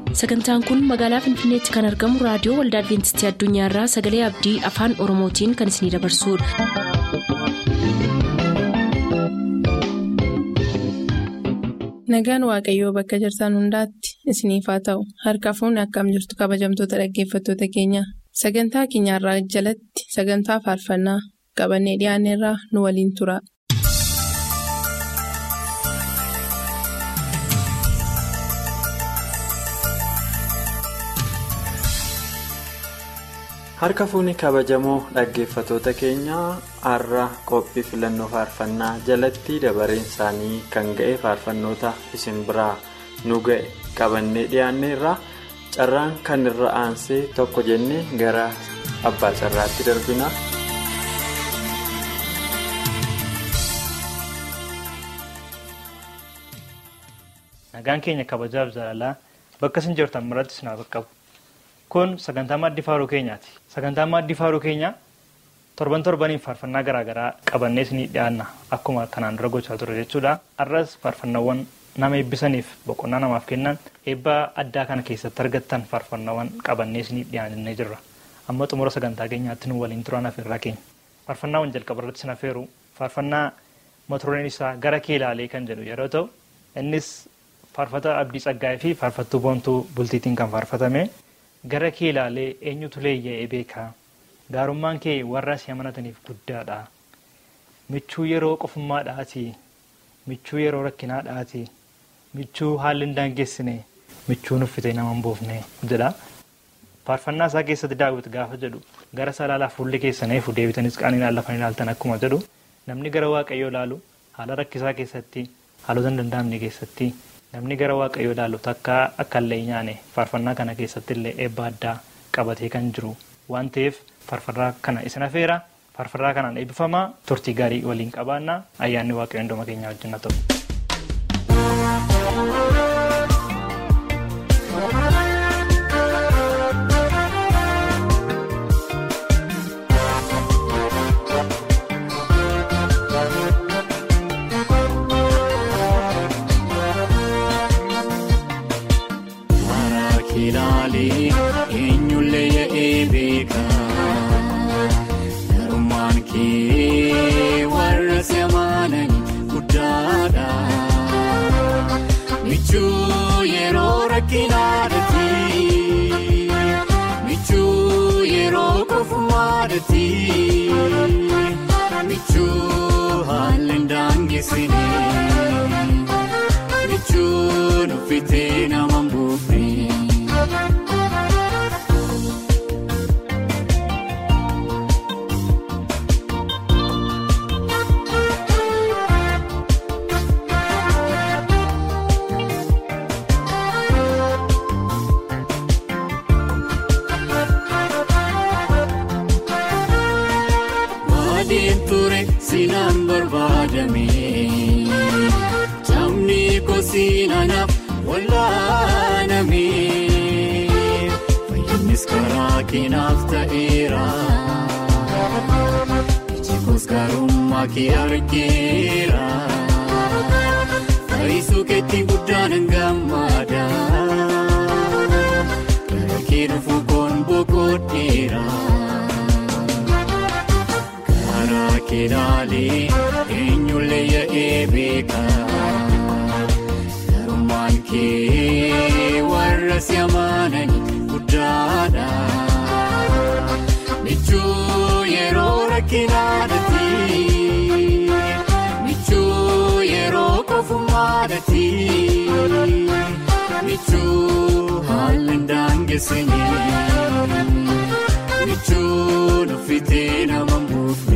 sagantaan kun magaalaa finfinneetti kan argamu raadiyoo waldaa adventistii addunyaarraa sagalee abdii afaan oromootiin kan isinidabarsudha. nagaan waaqayyoo bakka jirtan hundaatti isiniif haa ta'u harka fuunni akkam jirtu kabajamtoota dhaggeeffattoota keenya sagantaa keenyarraa jalatti sagantaa faarfannaa qabannee dhiyaanneerraa nu waliin tura. harka fuunni kabajamoo dhaggeeffatoota keenyaa har'a qophii filannoo faarfannaa jalatti dabareen isaanii kan ga'e faarfannoota isin biraa nu ga'e qabannee dhiyaanneerra carraan kan irra aansee tokko jennee gara abbaa carraatti darbina. nagaan keenya kabajaaf jaalalaa bakka isin jirtan maratti isin haa qaqqabu. kun sagantaa maaddii faaruu keenyaati sagantaa maaddii faaruu keenyaa torban torbaniif faarfannaa garaagaraa qabannee isinii dhiyaanna akkuma kanaan dura gochaa ture jechuudha har'as faarfannaawwan nama eebbisaniif boqonnaa namaaf kennan eebba addaa kana keessatti argattan faarfannaawwan qabannee isinii dhiyaannee jirra amma xumura sagantaa keenyaatti nu waliin turaan afeerraa keenya faarfannaawwan jalqaba irratti isin afeeru faarfannaa mata-dureen isaa gara kee ilaalee kan jedhu yeroo ta'u innis faarfata abdii tsaggaa'ee fi faarfattuu boontuu bultiitiin kan faarfatame. gara kee ilaalee eenyutu leeyya'ee beekaa gaarummaan kee warra si amanataniif guddaadha michuu yeroo qofummaadhaati michuu yeroo rakkinaadhaati michuu haalli hin daangeessine michuu nuffite nama hin buufne jedha faarfannaa isaa keessatti daawwit gaafa jedhu gara salaalaa fuulli keessaneefu deebitanis qaaniin lafan ilaaltan akkuma jedhu namni gara waaqayyoo ilaalu haala rakkisaa keessatti haalota hin danda'amne keessatti. namni gara waaqayyoo ilaalu takka akka illee nyaane faarfannaa kana keessatti illee eebba addaa qabatee kan jiru waan ta'eef faarfannaa kana isin afeera faarfannaa kanaan eebbifamaa turtii gaarii waliin qabaannaa ayyaanni waaqayyoo hunduma keenyaa wajjin haa ta'u. Michuu yeroo kofumaadhaati michuu haalli daangeessine michuu nuffitee nama mbuufne. Sinaan barbaadame Camni kosiinaanaaf wallaaname Fayyinnis karaa keenaaf ta'eera Ijjikoos gaarummaa kee argeera Fayyisuu keetti guddaan hin gammada Gara kee dhufuu koon boqodheera. Keenaalee eenyullee yaa'ee beekaa garummaan kee warra si amananii guddaadha. Michuu yeroo rakkinaadhaati michuu yeroo kofummaadhaati michuu haalli daangeessine michuu nuffitee nama mbuufne.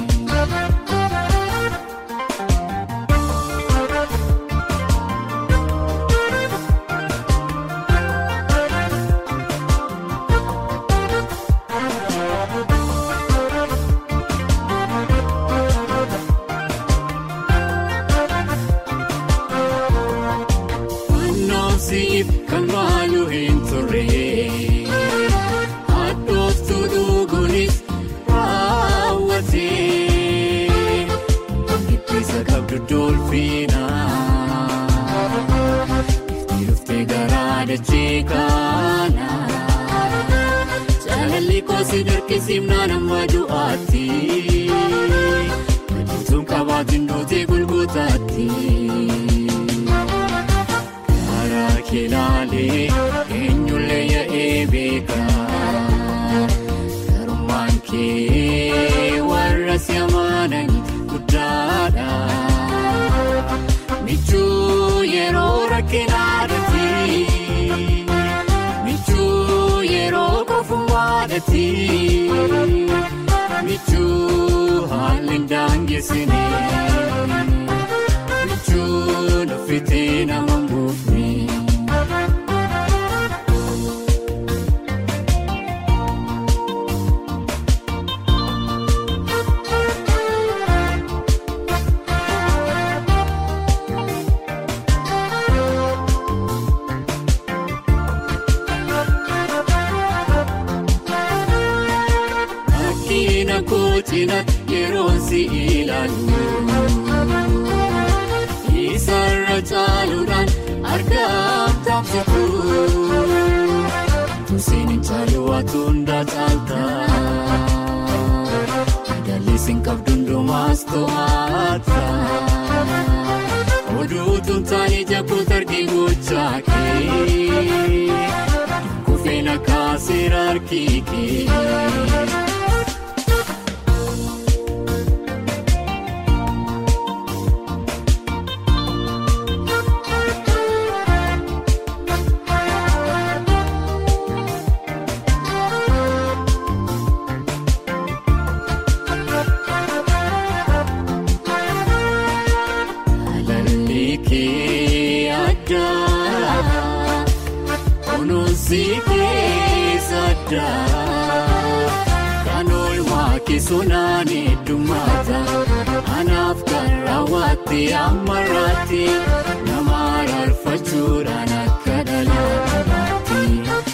Kan maaluu hin turre haadhooftu dhuguunis raawwatee giddisa qabdu dolfiina itti dhuftee garaa dachee kana jaalalli koosi dirqisiifnaan amma du'aatti madiituun qabaatiin dootee gulgutaatti karaa keelaalee eenyullee yaa'ee beeka garummaan kee warra si amanan guddaadha. Michuu yeroo rakkinaadhaati michuu yeroo kofumaadhaati michuu haalli daangesine michuu nuffitee nama mbuufne. Akkiina kootina yeroo si ilaalu Isarra caaluudhaan argaam taasisu Tusiin hin caalu waatu hundaa caalta Madaalliin qabdu hundumaas to'ata Oduutuun taa'ee jabuutu argee gochaa kee Kufeena kaaseera harkii kee. Alalli kee addaa kunuunsi keessa addaa kan oolmaa keessonaan heddummata anaaf kan raawwatte ammarraatti nama arfachuudhaan akka dhalaatti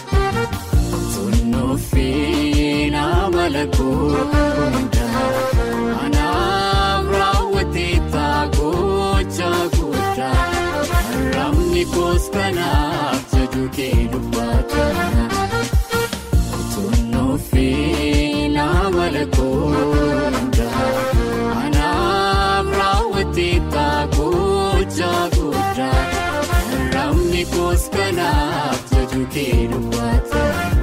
tunnuufii nama lakkooda anaaf raawwatte taagocha guddaa ramni koos kanaaf jaju kee dubbata tunnuufii nama lakkooda anaaf raawwatte taagocha guddaa ramni koos kanaaf jaju kee dubbata.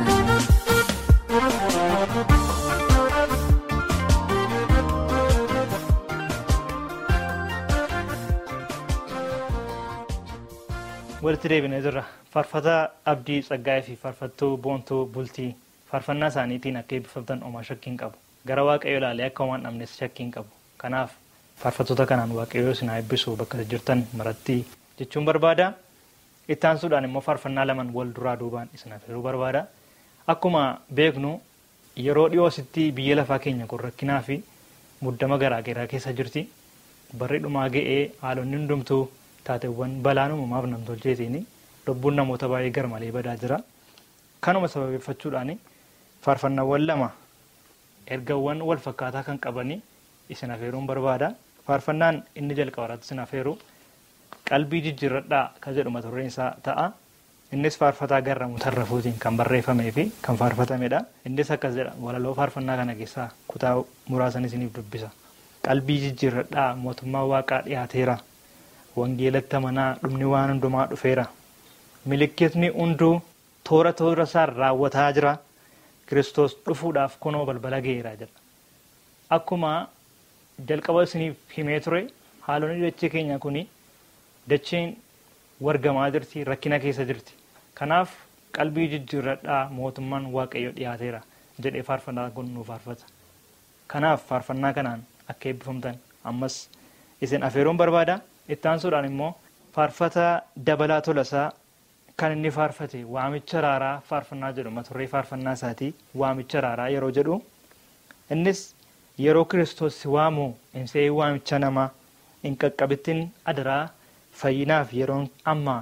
walitti deebinee jirra faarfataa abdii tsaggaa'ee fi faarfattuu boontuu bultii faarfannaa isaaniitiin akka eebbifamtan omaa shakkiin qabu gara waaqayyo ilaalee akka homaan dhabnes shakkiin qabu kanaaf faarfattoota kanaan waaqayyo isin haa eebbisu bakka jirtan maratti jechuun barbaada itti aansuudhaan immoo faarfannaa laman wal duraa duubaan isin affeeruu barbaada akkuma beeknu yeroo dhiyoositti biyya lafaa keenya kun rakkinaa fi muddama garaagaraa keessa jirti barri dhumaa ga'ee haalonni hundumtuu taateewwan balaan uumamaaf namtolcheetiin lubbuun namoota baay'ee garmalee badaa jira. Kanuma sababeeffachuudhaan faarfannaawwan lama ergawwan wal fakkaataa kan qabanii isin afeeruun barbaada. Faarfannaan inni jalqabarratti isin afeeru qalbii jijjiirradhaa kan jedhu mata dureen isaa ta'a. Innis faarfataa garramuu tarrafuutiin kan barreeffamee fi kan faarfatamedha. Innis akkas jedha walaloo faarfannaa kana keessaa kutaa muraasan isiniif dubbisa. Qalbii jijjiirradhaa mootummaa waaqaa dhiyaateera. wangeelatti amanaa dhumni waan hundumaa dhufeera milikkitni hunduu toora toora isaa raawwataa jira kiristoos dhufuudhaaf kunoo balbala ga'eera jedha akkuma jalqaba isiniif himee ture haalonni dachee keenya kun dacheen wargamaa jirti rakkina keessa jirti kanaaf qalbii jijjiirradhaa mootummaan waaqayyo dhiyaateera jedhee faarfannaa kun nu faarfata kanaaf faarfannaa kanaan akka eebbifamtan ammas isin afeeruun barbaada itti aansuudhaan immoo faarfata dabalaa tolasaa kan inni faarfate waamicha raaraa faarfannaa jedhu mata duree faarfannaa isaatii waamicha raaraa yeroo jedhu innis yeroo kiristoos si waamu hin se'in waamicha namaa hin qaqqabittin adaraa fayyinaaf yeroon ammaa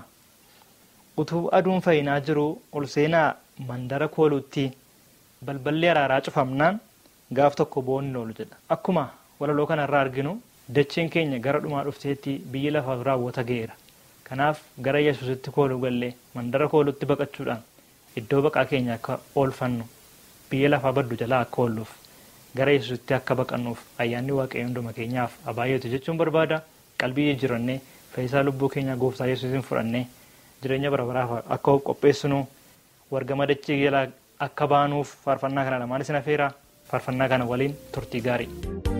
utuu aduun fayyinaa jiru ol seenaa mandara kooluutti balballi araaraa cufamnaan gaaf tokko boonni oolu jedha akkuma walaloo kanarraa arginu dacheen keenya gara dhumaa dhufteetti biyyi lafaaf raawwata ga'eera kanaaf gara yesuusitti kooluu gallee mandara koolutti baqachuudhaan iddoo baqaa keenya akka oolfannu biyya lafaa baddu jalaa akka oolluuf gara yesuusitti akka baqannuuf ayyaanni waaqayyo hunduma keenyaaf abaayyatu jechuun barbaada qalbii jijjiirannee fayyisaa lubbuu keenya gooftaa yesuusin fudhannee jireenya bara baraaf akka qopheessinu wargama dachee jalaa akka baanuuf faarfannaa kana lamaan isin afeera faarfannaa kana waliin turtii gaarii.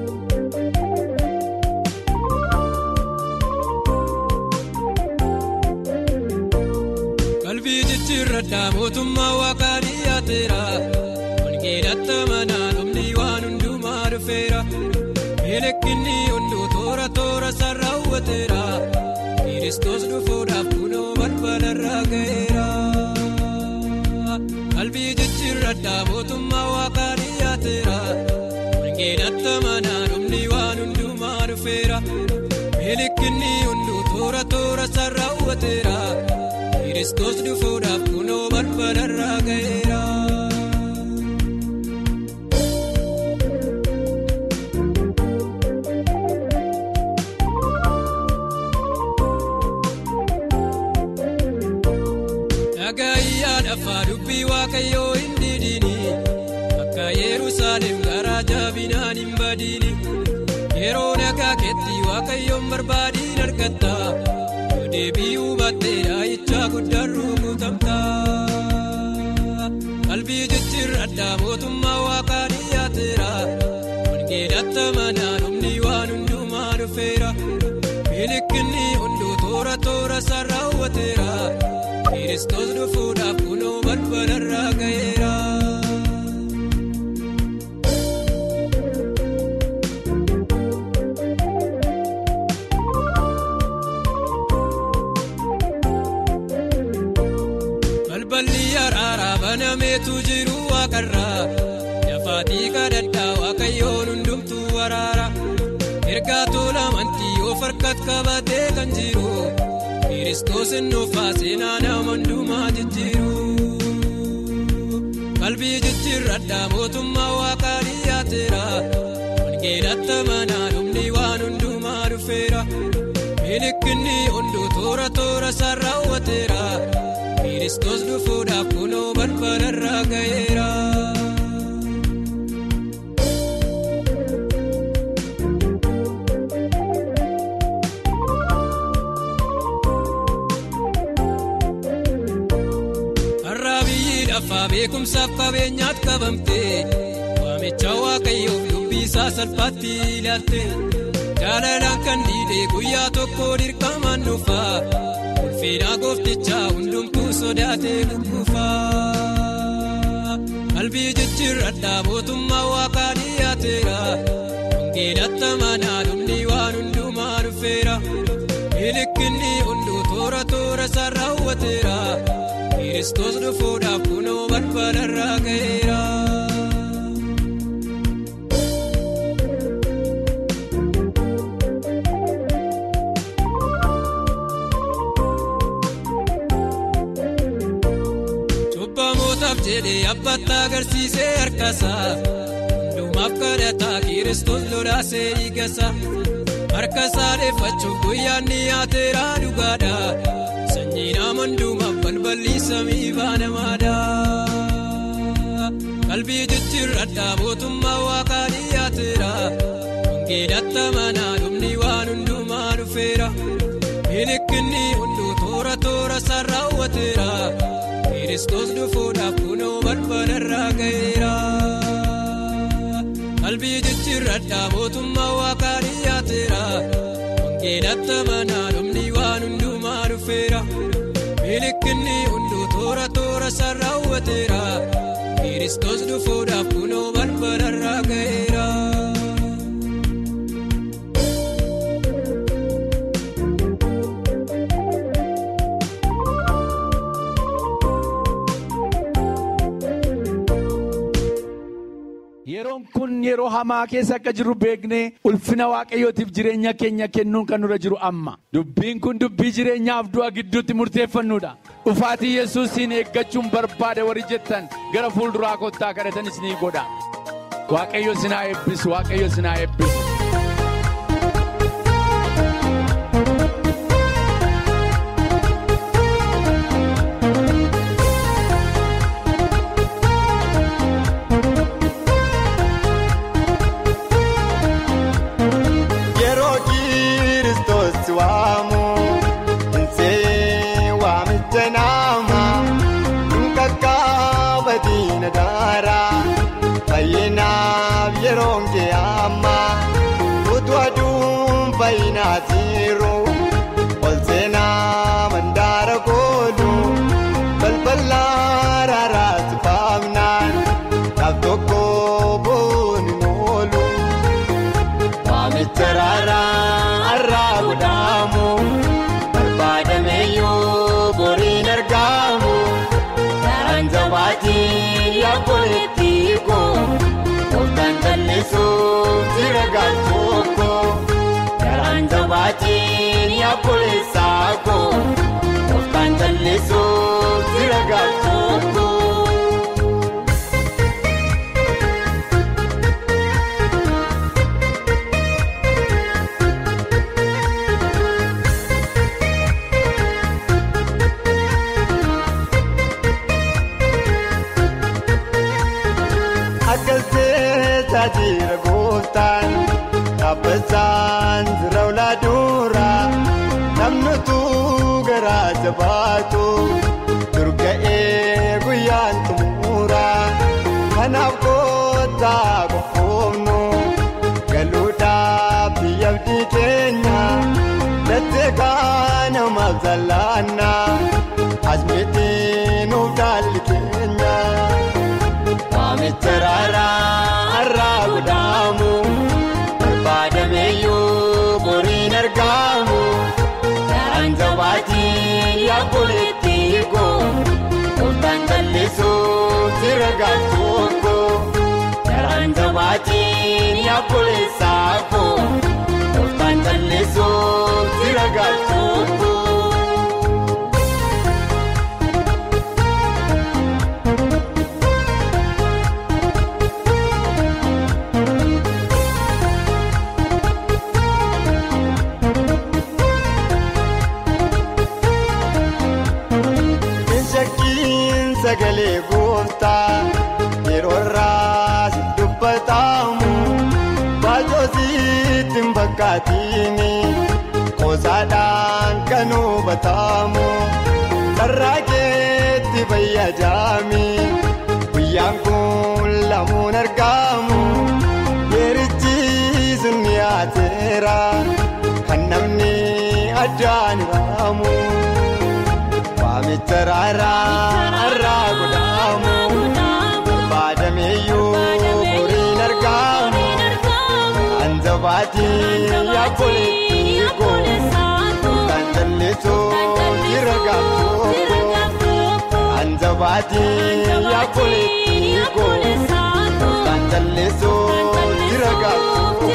qalbii jijjiirradhaa mootummaa waaqaa dhiyaateera wangeelatti amanaa dhumni waan hundumaa dhufeera miidhagni hunduu toora toora isaa raawwateera kiristoos dhufuudhaaf kunoo balbalarraa ga'eera qalbii jijjiirradhaa mootummaa waaqaa dhiyaateera wangeelatti amanaa dhumni waan hundumaa dhufeera miidhagni hunduu toora toora isaa raawwateera. Kiristoos dhufuudhaaf kunoo balbalarraa ga'eera. Dhagaayyaa dhafaa dubbii waaqayyoo hin didini akka Yerusaalem garaa jabinaan hin badini yeroo nagaa keetti waaqayyoon barbaadiin argatta. deebi'uu battee dhaayichaa guddaan rukutamtaa qalbii jijjiirradhaa mootummaa waaqaa dhiyaateera wangeelatti amanaa dhumni waan hundumaa dhufeera miidhagni hunduu toora toora isaa raawwateera kiristoos dhufuudhaaf kunoo balbalarraa ga'eera. banameetu jiru waaqarraa dafaatii kadhadhaa waaqayyoon hundumtuu waraara ergaa tola amantii of harkatti qabatee kan jiru kiristoos nuufaa seenaa nama hundumaa jijjiiru qalbii jijjiirradhaa mootummaa waaqaa dhiyaateera wangeelatti amanaa dhumni waan hundumaa dhufeera miidhagni hunduu toora toora isaa raawwateera. Kiristoos dhufuudhaaf kunoo balbalarraa ga'eera. Har'a biyyi dhafaa beekumsaaf qabeenyaatti qabamte waamicha waaqayyoof dubbii isaa salphaatti ilaalte jaalalaan kan dhiidhee guyyaa tokko dirqamaan dhufaa. Fedhaa gooftichaa hundumtuu sodaatee gugguufaa. Qalbii jijjiirradhaa mootummaa waaqaa dhiyaateera. Wangeelatti amanaa dhumni waan hundumaa dhufeera. Miidhagni hunduu toora toora isaa raawwateera. Kiristoos dhufuudhaaf kunoo balbalarraa ga'eera. jedhee abbaatti agarsiisee harkasaa hundumaaf kadhataa kiristoos lolaasee dhiigasa harkasaa dheeffachuuf guyyaan dhiyaateera dhugaadha sanyii nama hundumaaf balballi samii baanamaadha qalbii jijjiirradhaa mootummaa waaqaa dhiyaateera wangeelatti amanaa dhumni waan hundumaa dhufeera miidhagni hunduu toora toora isaa raawwateera. Kiristoos dhufuudhaaf kunoo balbalarraa ga'eera. Qalbii jijjiirradhaa mootummaa waaqaa dhiyaateera. Wangeelatti amanaa dhumni waan hundumaa dhufeera. Miidhagni hunduu toora toora isaa raawwateera. Kiristoos dhufuudhaaf kunoo balbalarraa ga'eera. Yeroon kun yeroo hamaa keessa akka jirru beeknee ulfina waaqayyootiif jireenya keenya kennuun kan nurra jiru amma. Dubbiin kun dubbii jireenyaaf du'a gidduutti murteeffannudha. Dhufaatii yesuusiin eeggachuun barbaada warri jettan gara fuulduraa kottaa kadhatanis ni godha. Waaqayyo sinaa eebbisu, waaqayyo sinaa eebbisu. qullaa raaraatti faamnaan dhaab tokko booni moolu waamicha raaraa har'aa godhaamu barbaadameyyuu boriin argamu karaan jabaatiin yaabboleetti koo kooftaan jallisuuf jira gaachoko karaan jabaatiin yaabboleessaa koo kooftaan jallisuuf jira gaachoko. Akkas jecha jira gooftaan dhaabbachaan jira ulaa dura namnutu garaa jabaatu durga'ee guyyaan xumura kanaaf kottaa qofoomnu galuudhaaf biyya abdii keenya lattee kaanamaaf zallaanna asmiitii nuuf dhaalli keenya. Waamicha raaraa har'aa godhaamu barbaadameyyuu boriin argamu karaan jabaatiin yaabboleetti koo kooftaan jallisuuf jira gaachoko karaan jabaatiin yaabboleessaa koo kooftaan jallisuuf jira gaachoko. Shakkiin sagalee gooftaa yeroo irraa si dubbatamu baay'oo sitti hin fakkaatini qoosaadhaan kan hubatamu carraa keetti fayyadami guyyaan kun lamuun argamu yeerichi sun dhiyaateera kan namni addaan hiraamu. Waamicha raaraa har'aa godhaamu barbaadameyyuu boriin argamu kan jabaatiin yaabboleetti koo kan jallisuuf jira gaachoko kan jabaatiin yaabboleetti koo kan jallisuuf jira gaachoko.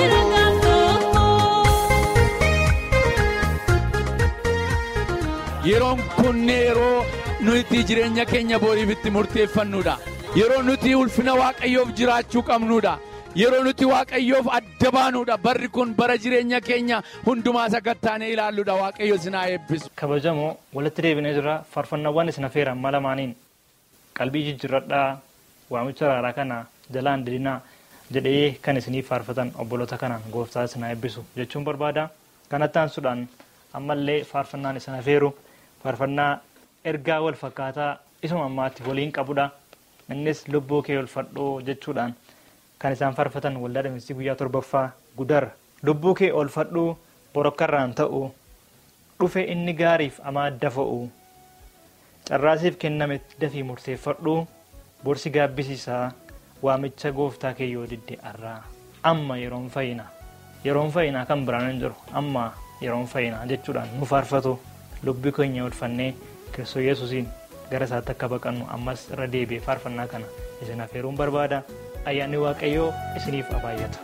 Yeroon kun yeroo nuti jireenya keenya boriif itti murteeffannudha. Yeroo nuti ulfina waaqayyoof jiraachuu qabnudha. Yeroo nuti waaqayyoof adda baanudha. Barri kun bara jireenya keenya hundumaa sakattaanee ilaalludha. Waaqayyo sinaa eebbisu. kabajamoo walitti deebinee jira faarfannaawwan isin affeeran malamaaniin qalbii jijjiirradhaa waamicha raaraa kana jalaan didinaa jedhee kan isiniif faarfatan obboloota kanaan gooftaa isin eebbisu jechuun barbaada kanatti aansuudhaan ammallee faarfannaan isin affeeru faarfannaa ergaa wal fakkaataa isuma ammaatti waliin qabudha innis lubbuu kee olfadhoo jechuudhaan kan isaan faarfatan waldaa dhamistii guyyaa torbaffaa gudar lubbuu kee olfadhuu borokkarraan ta'u dhufe inni gaariif amaadda fo'u carraasiif kenname dafii murteeffadhu borsi gaabbisiisaa waamicha gooftaa kee yoo didde arraa amma yeroon fayyina yeroon fayyinaa kan biraan hin jiru amma yeroon fayyinaa jechuudhaan nu faarfatu lubbii keenya olfannee kiristoos yesuusiin gara isaatti akka baqannu ammas irra deebi'ee faarfannaa kana isin affeeruun barbaada ayyaanni waaqayyoo isiniif abaayyatu.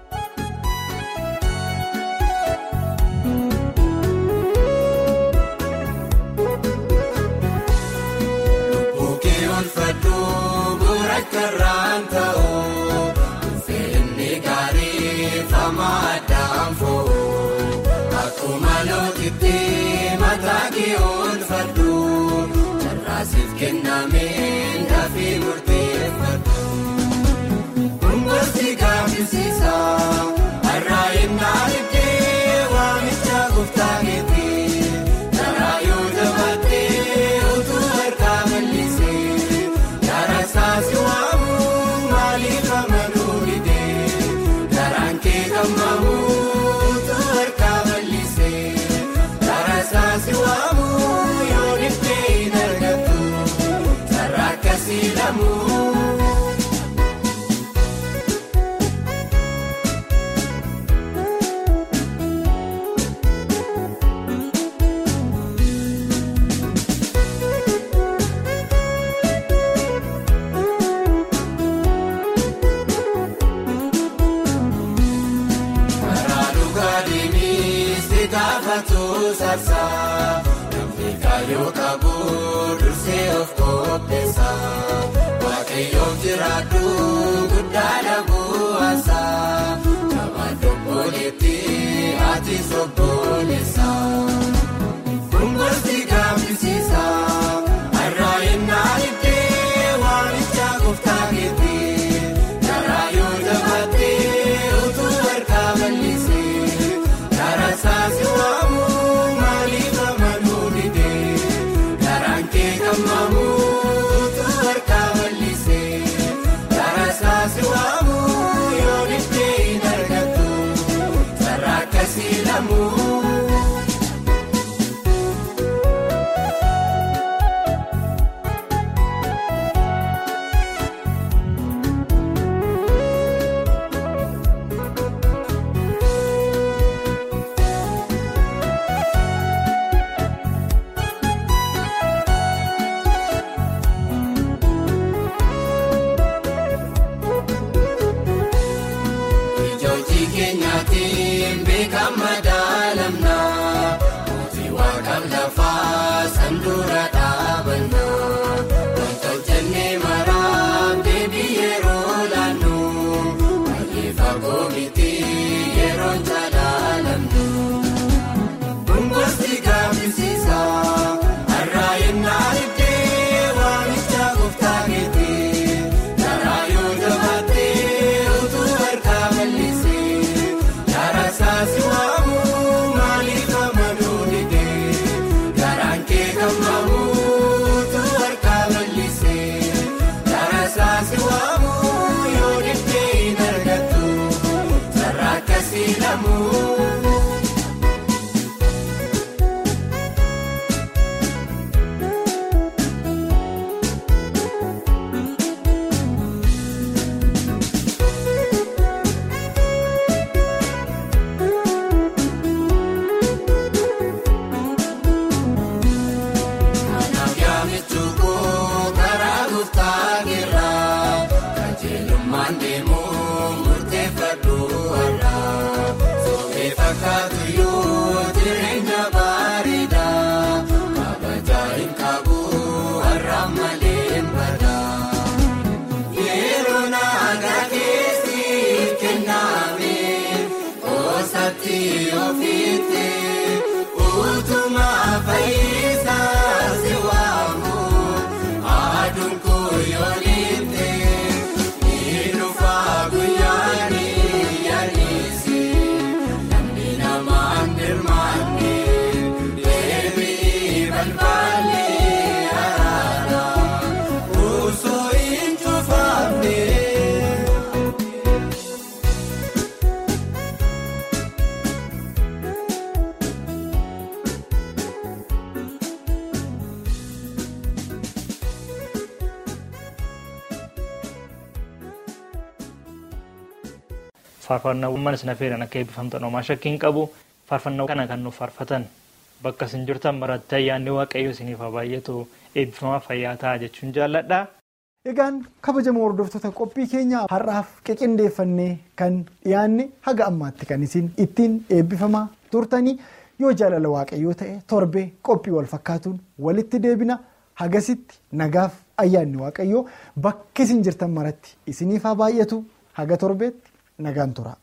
Bukkee olfadhuu bu'uura karraan ta'u feenni gaarii fama addaan fo'u akkuma lootitti mataa kee olfadhuu carraasiif kennameen dafii murteeffadhu. Kungooti gaafisiisa har'a innaa iddee waamicha gooftaa keetii karaa yoo jabaatee utuu harkaa bal'isee karaa saasi waamu maaliif amaluu didee karaan kee gammamu utuu harkaa bal'isee karaa saasi waamu yoo dhibbee hin argattu akkasii lamuu. Karaa dhugaa deemis ni gaafatu sarsaa namni kaayyoo qabu dursee of qopheessa waaqayyoon jiraadhu guddaadha bu'aasaa jabaan obboleetti ati sobboleessa. Kungooti gaafisiisa har'a innaa iddee waamicha gooftaa keetti karaa yoo jabaatee utuu harkaa bal'isee karaa saasi waamu maaliif amanuu didee karaan kee gammamu utuu harkaa bal'isee karaa saasi waamu yoo didee hin argattu sarara akkasii lamuu. Ijoojii keenyaatiin beekama daalamna mootii waaqaaf lafaa sanduura dhaabanna wanta hojjennee maraam deebii yeroo laannu baay'ee fagoo miti yeroon jaalaalamnu. Kungooti gaafisiisa har'a innaa iddee waamicha gooftaa keetti karaa yoo jabaatee utuu harkaa bal'isee karaa saasi waamu maaliif amanuu didee karaan kee gammamu utuu harkaa bal'isee karaa saasi waamu yoo didee hin argattu sarara akkasii lamuu. Kanaaf yaamichukuu karaa guftaa geeraa qajeelummaan deemuu murteeffadhu har'aa soofee fakkaatu yoo jireenya bareedaa kabajaa hin qabu har'aa malee hin badaa yeroo naagaa keessi kenname koosatti ofiitti utuma fayyisaa si waamu aduun kuyyoonitti ni dhufa guyyaani yaadisi namni namaan dirmaanne deebii balbaalli araara osoo hin cufaamne. faarfannaawwan isin affeeran akka eebbifamtan homaa shakkiin qabu faarfannaa kana kan nuuf faarfatan bakka isin jirtan maratti ayyaanni waaqayyo isiniif haa baay'atu eebbifamaa fayyaa ta'a jechuun jaalladha. Egaan kabajamoo hordoftoota qophii keenya har'aaf qiqindeeffannee kan dhiyaanne haga ammaatti kan isin ittiin eebbifamaa turtanii yoo jaalala waaqayyoo ta'e torbee qophii wal fakkaatuun walitti deebina hagasitti nagaaf ayyaanni waaqayyoo bakka isin jirtan maratti isiniif haa baay'atu haga torbeetti nagaan tura.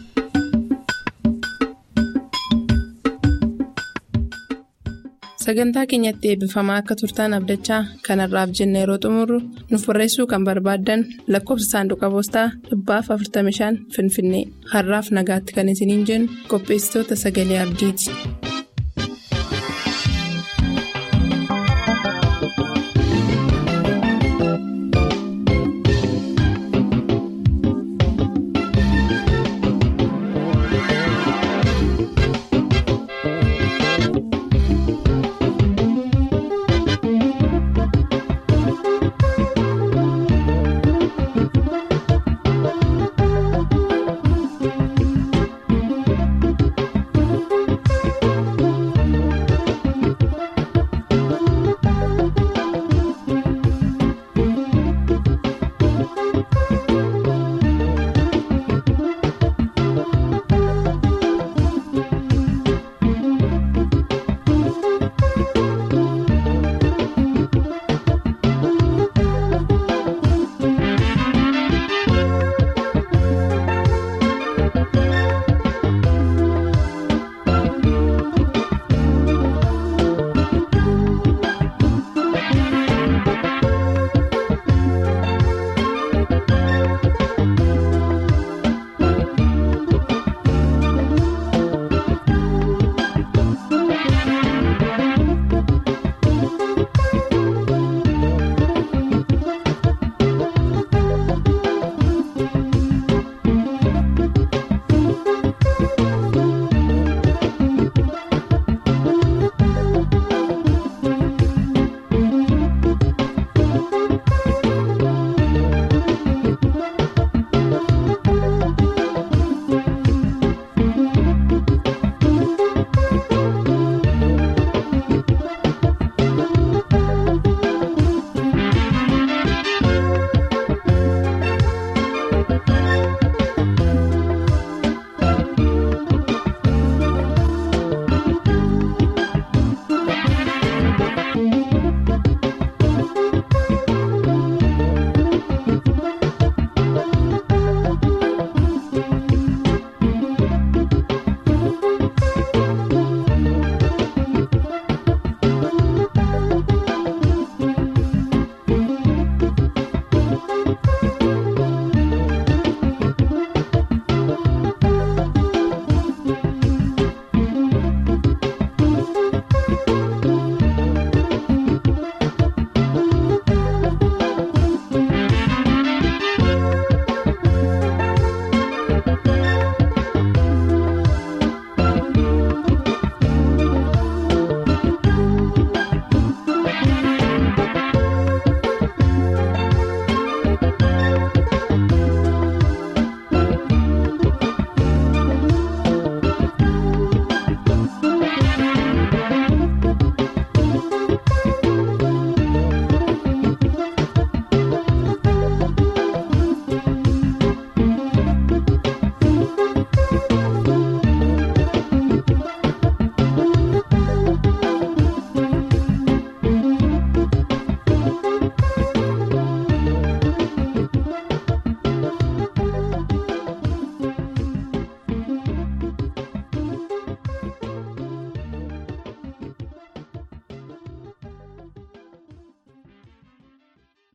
Sagantaa keenyatti eebbifamaa akka turtaan abdachaa kanarraaf jenna yeroo xumurru nuuf barreessuu kan barbaaddan lakkoofsa saanduqa poostaa dhibbaaf 45 Finfinnee har'aaf nagaatti kan isiniin jennu qopheessitoota sagalee abdiiti.